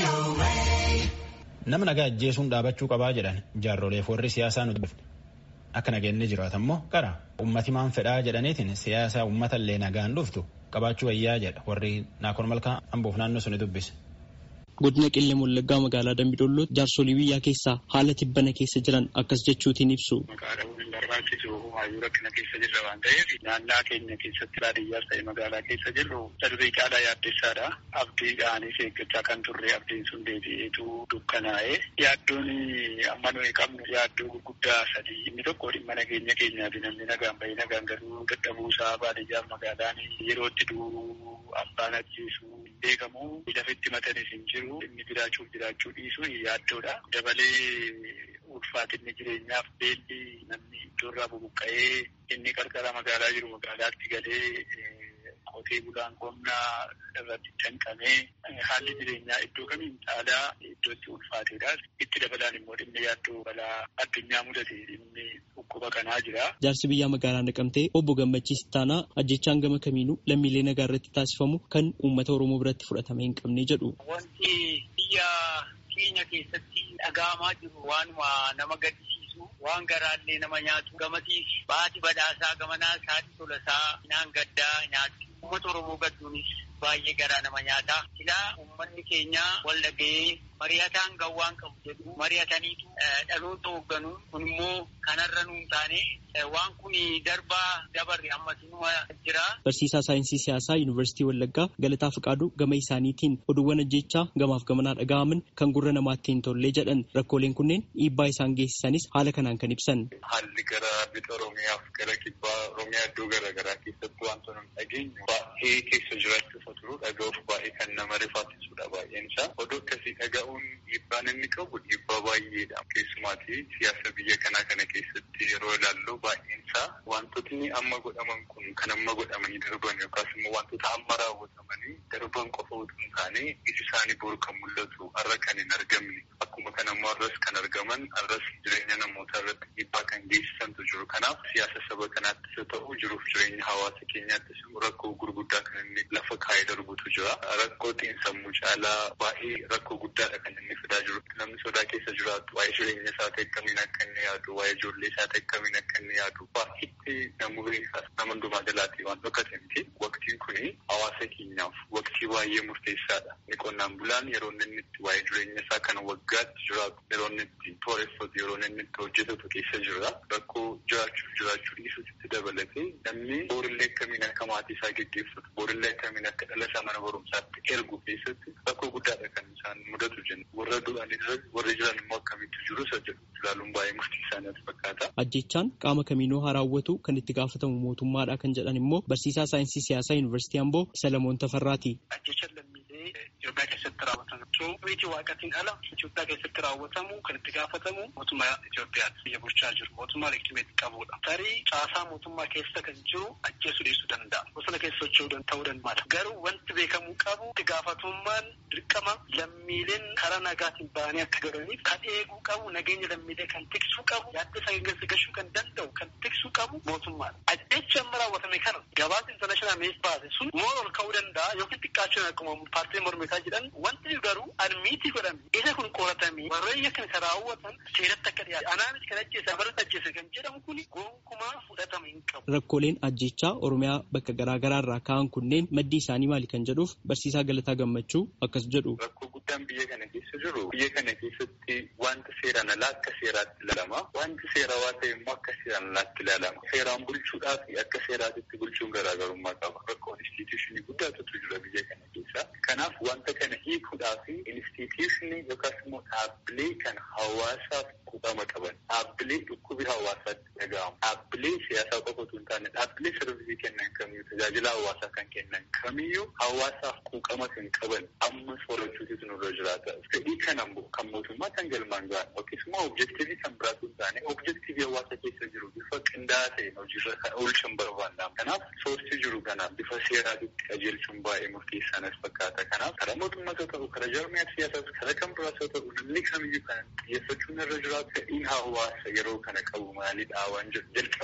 Nama nagaa ajjeesuun dhaabachuu qabaa jedhan jaarroleef warri siyaasaa nuti dhufne. Akka nageenni jiraatu immoo qara ummati maan fedhaa jedhaniitiin siyaasa uummata illee nagaan dhuftu qabaachuu wayyaa jedha warri naakoon malkaa amboof naannoo suni dubbise. Godina Qillee Wallaggaa magaalaa Dambidolloo jaarsolii biyyaa keessaa haala tibbana keessa jiran akkas jechuutiin ibsu. Magaalaawwan barbaachisu hayyuu rakkina keessa jirra waan ta'eef naannaa keenya keessatti baadiyyaas ta'e magaalaa keessa jirru darbee caalaa yaaddessaadha. Abdiidhaanis eeggachaa kan turre abdiin sun deebi'eetu dukkanaa'ee yaaddoon amma nuyi qabnu yaaddoo gurguddaa sadii inni tokko dhimma nageenya keenyaa fi namni nagaan bahee nagaan galuu dadhabuusaa baadiyyaaf magaalaan yerootti du'u abbaan ajjeesu beekamu lafitti matanis hin jiru inni jiraachuuf jiraachuu dhiisu yaaddoodha. Dabalee ulfaatinni jireenyaaf beelli namni iddoorraa bubuqqa'ee inni qarqara magaalaa jiru magaalaatti galee qotee bulaan qonnaa irratti danqamee haalli jireenyaa iddoo kamiin caalaa iddootti ulfaateedha. Itti dabalaan immoo dhimmi yaaddoo balaa addunyaa mudate dhimmi dhukkuba kanaa jira. Jaarsi biyyaa magaalaa naqamtee obbo Gammachiis Taanaa ajjechaan gama kamiinuu lammiilee nagaa irratti taasifamu kan uummata Oromoo biratti fudhatame hin qabne jedhu. Wanti biyya keenya keessatti dhaga'amaa jiru waanuma nama gaddisiisu waan garaallee nama nyaatu gamatiif baati badhaasaa gamanaa isaati tolasaa naan gaddaa nyaatu uummata Oromoo gadduunis baay'ee garaa nama nyaata. Silaa uummanni keenya wal dhaga'ee mari'ataan gawwaan qabu jedhu mari'ataniitu dhaloota hoogganu kun immoo kanarra nuun taane waan kun darbaa dabarre ammas inuma jira. Barsiisaa saayinsii siyaasaa Yuunivarsiitii Wallaggaa Galataa Fiqaaduu gama isaaniitiin oduuwwan ajjechaa gamaaf gamanaa dhaga'aman kan gurra namaatti hin tolle jedhan rakkooleen kunneen dhiibbaa isaan geessisanis haala kanaan kan ibsan. Haalli gara bixa Oromiyaaf gara kibbaa Oromiyaa iddoo garaagaraa keessatti wantoota hin dhageenyu baay'ee keessa jiraachuuf turu dhaga'uuf baay'ee kan nama rifaasisudha baay'een isaa. Oduu akkasii dhaga'uun dhiibbaan inni qabu dhiibbaa baay'eedha. Keessumaati siyaasa biyya kanaa kana keessatti yeroo ilaallu baay'een isaa wantootni amma godhaman kun kan amma godhamanii darban yookaas immoo wantoota amma raawwatamanii darban qofa utuu hin taane iji isaanii boru kan mul'atu har'a kan hin argamne akkuma kan ammoo har'as kan argaman har'as jireenya namootaa irratti dhiibbaa kan geessisantu jiru. Kanaaf siyaasa saba kanaattis haa ta'u jiruuf jireenya hawaasa keenyaattis rakkoo gurguddaa kan inni lafa kaa'ee darbutu jira. Rakkoo xiinsammuu caalaa baay'ee rakkoo guddaadha kan inni fidaa jiru. Namni sodaa keessa jiraatu waa'ee jireenya isaa ta'e akkamiin akka inni yaadu, waa'ee ijoollee isaa ta'e akkamiin akka inni yaadu baay'eetti namurii nama hundumaa jalaatti waan dhokate miti. Waqtiin kuni hawaasa keenyaaf waqtii baay'ee murteessaadha. Inni qonnaan bulaan yeroo inni itti waa'ee jireenya isaa kana waggaatti jiraatu, yeroo inni itti tooreffatu, yeroo inni itti hojjetatu keessa jira. Rakkoo jiraachuuf jiraachuu dhiisuutti dabalatee namni boorillee akkamiin akka maatii isaa geggeeffatu, boorillee akkamiin akka dhala isaa mana barumsaatti ergu keessatti rakkoo guddaadha kan isaan mudatu jenna. Warra du'an warri jiran immoo akkamitti jiru isa jedhu ilaaluun baay'ee murteessaa natti fakkaata. Ajjechaan qaama kamiinuu haa raawwatu kan itti gaafatamu mootummaadha kan jedhan immoo barsiisaa saayinsii siyaasaa Yuunivarsiitii Amboo Salamoon Tafarraati. Ajjechaan lammiilee Itoophiyaa keessatti raawwatamu. Miti waaqatiin ala Itoophiyaa keessatti raawwatamu kan itti gaafatamu mootummaa Itoophiyaatti biyya bulchaa jiru. Mootummaa leegitimeetti qabudha. Tarii caasaa mootummaa keessa kan jiru ajjeesuu dhiisuu danda'a. Bosona keessa socho'uu ta'uu danda'a. Garuu wanti beekamuu qabu itti gaafatamummaan dirqama lammiileen karaa nagaatiin ba'anii akka galaniif kan eeguu qabu nageenya lammiilee kan tiksuu qabu yaadda isaa geggeessa gashuu kan danda'u kan tiksuu qabu mootummaadha. Ajjecha amma raawwatame kana gabaasa intarnaashinaal mees baase sun moo ol ka'uu danda'a yookiin xiqqaachuu akkuma paartii mormitaa jedhan wanti garuu admiitii godhame isa kun qoratamee warreen kan isa raawwatan seeratti akka dhiyaatu anaanis kan ajjeese abaratti ajjeese kan jedhamu kun gonkumaa fudhatama hin qabu. Rakkooleen ajjechaa Oromiyaa bakka garaa garaa irraa ka'an kunneen maddi isaanii maali kan jedhuuf barsiisaa Galataa Gammachuu akkas jedhu. Rakkoo guddaan biyya kana keessa jiru biyya kana keessatti wanta seeraan alaa akka seeraatti ilaalama. Wanti seerawaa ta'e immoo akka seeraan alaatti ilaalama. Seeraan bulchuudhaa fi akka seeraatitti bulchuun garaagarummaa qaba. Rakkoo instituushinii guddaatu jira biyya kana keessa. Kanaaf wanta kana hiikuudhaa fi instituushinii yookaas immoo dhaabbilee kan hawaasaaf quuqama qaban. Dhaabbilee dhukkubi hawaasaatti dhaga'amu. Dhaabbilee siyaasaa qofa otoo hin taane dhaabbilee sarvisii kennan kamiyyuu tajaajila hawaasaa kan kennan kamiyyuu hawaasaaf quuqama kan qaban ammas horachuutu nurra jiraata. Fedhii kan kan mootummaa kan galmaan ga'an yookiis immoo objektiivii kan biraatu hin taane objektiivii hawaasa keessa jiru bifa qindaa'aa ta'een hojiirra oolchuun barbaannaa. Kanaaf soortii jiru kana bifa seeraatitti qajeelchuun baay'ee murteessaa natti fakkaata. Kanaaf karaa mootummaas haa ta'u karaa jaarmiyaa siyaasaas karaa kan biraas haa ta'u namni kamiyyuu kan xiyyeeffachuun irra jiraatu fedhiin hawaasa yeroo kana qabu maalidha waan jedhu jalqaba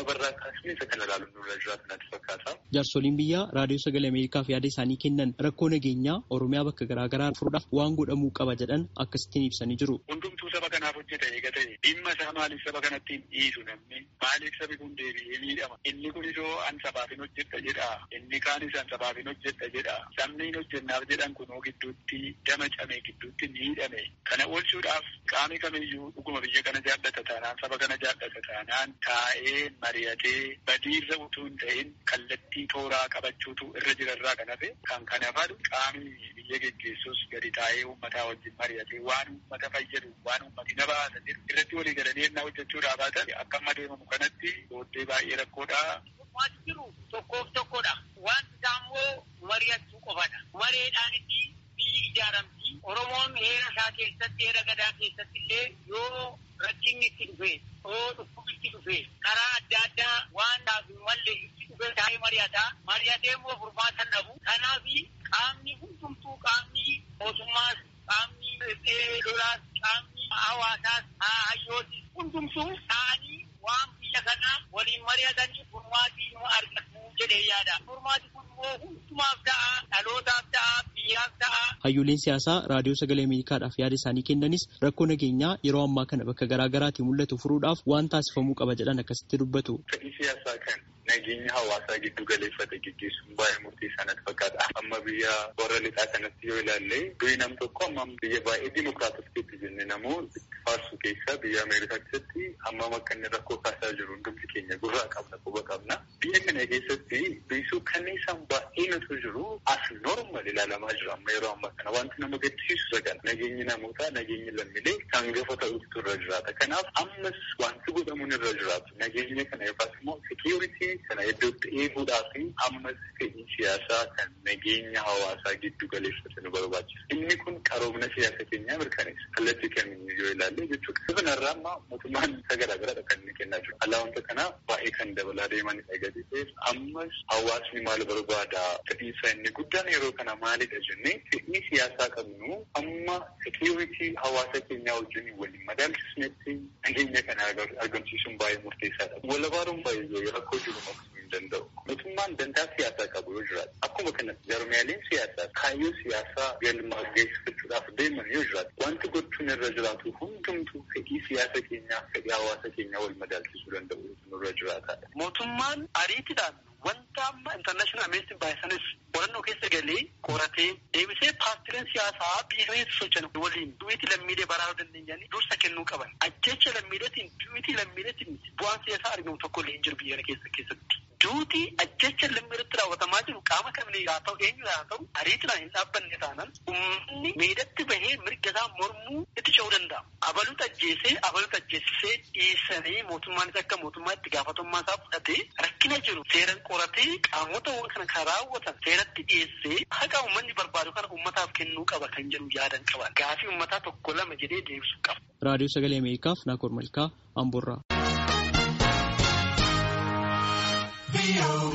jalqabarraa kaasnee isa kana ilaaluun nurra jiraatu natti fakkaata. Jaarsoliin biyyaa raadiyoo sagalee Ameerikaaf yaada isaanii kennan rakkoo nageenyaa Oromiyaa bakka garaagaraa furuudhaaf waan godhamuu qaba jedhan akkasittiin ibsanii jiru. Hundumtuu saba kanaaf hojjeta eega ta'e dhimma isaa maaliif saba kanatti hin dhiisu namni maaliif sabi kun deebi'ee miidhama inni kun isoo an sabaaf hin hojjedha jedha inni kaanis an sabaaf hin hojjedha jedha sabni hin hojjennaaf jedhan kunoo gidduutti dama camee gidduutti miidhame kana oolchuudhaaf qaami kamiyyuu dhuguma biyya kana jaallata taanaan saba kana jaallata taanaan taa'ee mari'atee badiirra utuu hin ta'in kallattii tooraa qabachuutu irra jirarraa kan hafe kan kana fadu qaami biyya geggeessus gadi taa'ee uummataa wajjin mari'atee waan uummata fayyadu waan uummati na baasa jedhu irratti walii galanii ennaa hojjechuudhaa baatan akka amma deemamu kanatti booddee baay'ee rakkoodha. Waan jiru tokkoof tokkodha. Wanti isaa immoo mari'achuu qofadha. Mareedhaanitti biyyi ijaaramti. Oromoon heera isaa keessatti heera gadaa keessatti illee yoo rakkinni itti dhufe yoo dhukkubni itti dhufe karaa adda addaa waan dhaabu mallee itti dhufe taa'ee mari'ata. Mari'atee immoo furmaata dhabu. Kanaaf qaamni hundumtuu qaamni mootummaas qaamni lolaas qaamni hawaasaas hayyootis hundumtuu ta'anii waan biyya kana waliin mari'atanii furmaatii nu argatu jedhee yaada. Furmaati kun immoo hundumaaf ta'a, dhalootaaf ta'a, biyyaaf ta'a. Hayyooleen siyaasaa raadiyoo sagalee Ameerikaadhaaf yaada isaanii kennanis rakkoo nageenyaa yeroo ammaa kana bakka garaa garaatii mul'atu furuudhaaf waan taasifamuu qaba jedhan akkasitti dubbatu. Fedhii siyaasaa kan nageenya hawaasaa giddu galeeffate gaggeessuun baay'ee murteessaa natti fakkaata. Amma biyya warra lixaa kanatti yoo ilaalle durii nam tokko amma biyya baay'ee dimokiraatofteetti jenne namoo faarsu keessa biyya Ameerikaa keessatti hammam akka inni rakkoo kaasaa jiru hundumti keenya gurraa qabna quba qabna. Biyya kana keessatti biisuu kanniisaan baay'ee nutu jiru as normal ilaalamaa jira amma yeroo ammaa kana wanti nama gaddisiisu sagala nageenyi namootaa nageenyi lammiilee kan gafa ta'utu irra jiraata. Kanaaf ammas wanti godhamuun irra jiraatu nageenya kana yookaas immoo sekiuritii kana iddootti eeguudhaa fi ammas fedhii siyaasaa kan nageenya hawaasaa giddu galeeffate nu barbaachisa. Inni kun qaroomina siyaasa keenyaa mirkaneessa. Kallattii kamiyyuu yoo ilaalle jechuudha. Kanarraa amma mootummaan isa garaagaraa kan inni kennaa jiru. Alaa wanta kanaa baay'ee kan dabalaa deemanidha gadi ta'eef ammas hawaasni maal barbaada fedhiisa inni guddaan yeroo kana maalidha jennee fedhii siyaasaa qabnu amma sekiuritii hawaasa keenyaa wajjin waliin madaalchisnetti nageenya kana argamsiisuun baay'ee murteessaadha. Walabaaruun baay'ee rakkoo jiru maqsuu hin danda'u. Mootummaan dantaa siyaasaa qabu yoo jiraatu akkuma kanatti jarmiyaaleen siyaasaa kaayyoo siyaasaa galma geessifachuudhaaf deeman yoo jiraatu wanti gochuun irra jiraatu hundumtuu fedhii siyaasa keenyaa fedhii hawaasa keenyaa wal madaalchisuu danda'u nurra jiraataadha. Mootummaan ariitiidhaan wanta amma intarnaashinaal ameerikaan baay'isanis qorannoo keessa galee qoratee deebisee paartileen siyaasaa biyya keessa socho'an waliin duwiitii lammiilee baraaruu dandeenyanii dursa kennuu qaban. Ajjecha lammiileetiin duwiitii lammiileetiin bu'aan siyaasaa argamu tokko illee hin jiru biyya kana keessa keessatti. Duuti ajjecha lammiileetti raawwatamaa jiru qaama kamilee haa ta'u eenyu haa ta'u ariitiidhaan hin dhaabbanne taanaan uummanni miidhatti bahee mirga isaa mormuu itti ce'uu danda'a. Abaluutu ajjeesee abaluutu ajjeesisee dhiisanii mootummaanis akka mootummaa itti gaafatamummaa isaa fudhatee rakkina jiru seeran qoratee qaamota kana kan raawwatan seeratti dhiyeessee haqa uummanni barbaadu kana uummataaf kennuu qaba kan jedhu yaadan qaba. Gaafii uummataa tokko lama jedhee deebisuu qaba. Raadiyoo Sagalee Ameerikaaf Naakoor Malkaa Amboorraa.